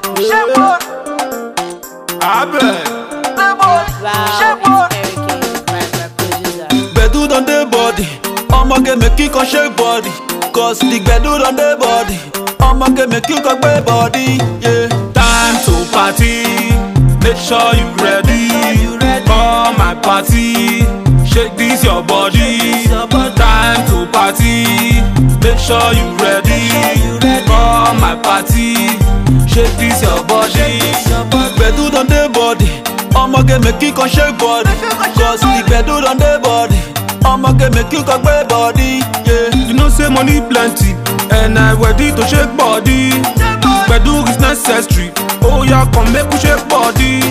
Abeg. Wow, it's Eric King, my, my producer. Gbedu don dey body, ọmọge make you come shake body. Cause the gbedu don dey body, ọmọge make you come gbe body. Yeah. Time to party. Make sure you ready. For my party. Shake this your body. Time to party. Make sure you ready. For my party. Shake this your body. Gbedu don dey body, ọmọge make you come shake body. Cause the gbedu don dey body, ọmọge make you come gbe body. Yeah. You know say money plenty and I ready to shake body. Gbedu is necessary. Oh yeah, come make we shake body.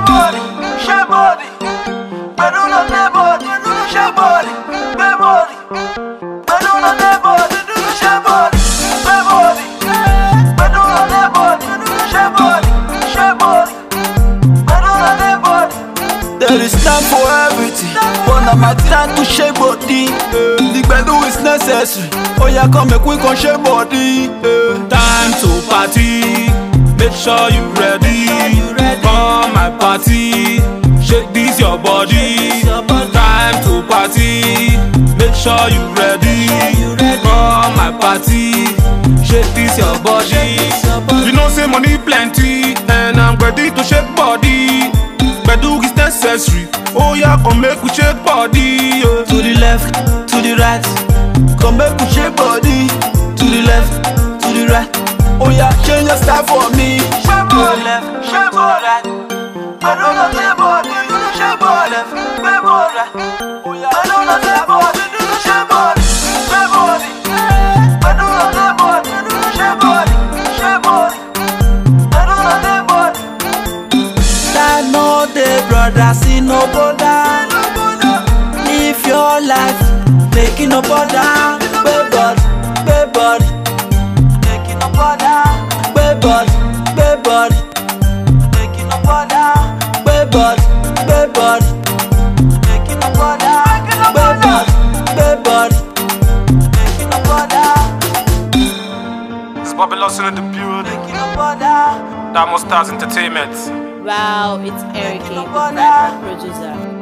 There is time for everything, but na my time to shake body. Uh, the gbedu is necessary. Oh yeah, come make we come shake body. Uh, Time to party. Make sure you ready. For my party. Shake this your body. Time to party. Make sure you ready. For my party. Shake this your body. You know say money plenty and I'm ready to shake body. Gbedu is necessary. Oh yeah, come make we shake body. yeah. to the left, to the right. Come make we shake body. To the left, to the right. Oh yeah, change your style for me. Shake body, left, shake body, right. I don't know the body, do the shake body, left, shake body, right. Oh yeah, I don't know the body, do the shake body, shake body. I don't know the body, do the shake body, shake body. I don't know the body. That no dey brother, see no bother. Live your life, make it no bother. Gbé body, gbé body, make it no bother. Gbé body, gbé body, make it no bother. Gbé body, gbé body, make it no bother. Gbé body, gbé body, make it no bother. It's Bobby Lawson in the building. Make it no bother. Diamond Stars Entertainment. Wow, it's Eric King, Make it no my, bother. my producer.